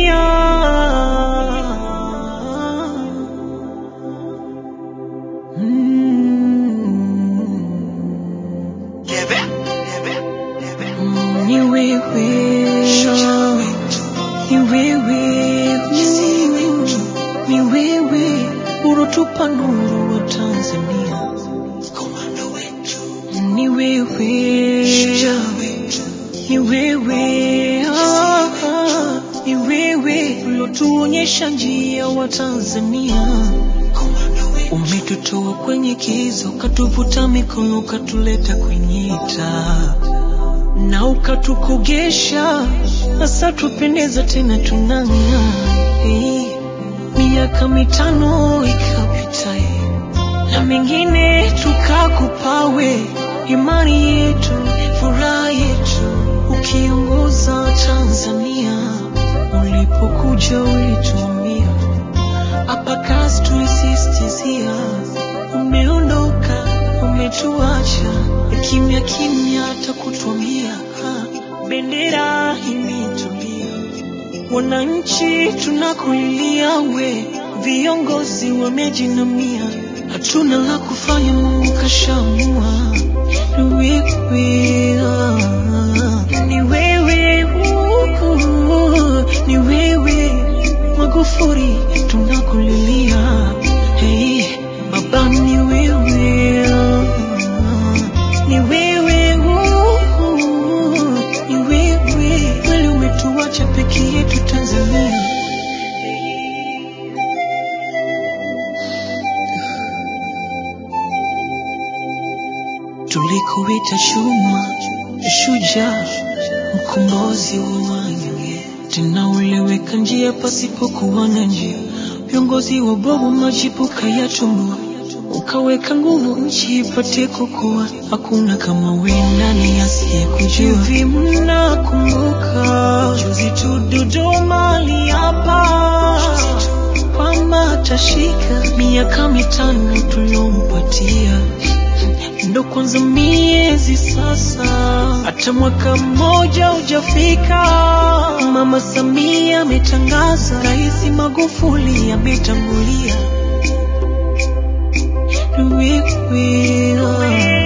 Tanzania. Mm. Mm, Ni wewe, ni wewe, ni wewe ulotupa nuru wa Tanzania. Ni wewe, ni wewe, ah, ah, ni wewe ulotuonyesha njia wa Tanzania. Umetutoa kwenye kiza, ukatuvuta mikono, ukatuleta kwenye taa na ukatukogesha, sasa tupendeza tena tunang'aa. Hey, miaka mitano ikapita, eh, na mengine tukakupawe, imani yetu, furaha yetu, ukiongoza Tanzania. Ulipokuja ulituambia hapa kazi tulisistizia, umeondoka umetuacha kimya kimya, hata kutuambia ha, bendera imetulia. Wananchi tunakulilia we, viongozi wamejinamia, hatuna la kufanya, Mungu kashamua. Ni wewe, ah, ni wewe, uh, ni wewe Magufuli, tunakulilia. Hey, baba ni wewe, ah, ni wewe, uh, ni wewe kweli, umetuacha peke yetu Tanzania. Tulikuita chuma, shujaa, mkombozi wa wanyonge, tena uliweka njia pasipokuwa na njia. Viongozi wa bovu majibu kayatumbua, ukaweka nguvu nchi ipate kukua. Hakuna kama we, nani asiyekujua? Hivi mnakumbuka juzi tu Dodoma aliapa kwamba atashika miaka mitano tuliompatia ndo kwanza miezi sasa, hata mwaka mmoja hujafika. Mama Samia ametangaza, Rais Magufuli ametangulia. Ni wewe, ah.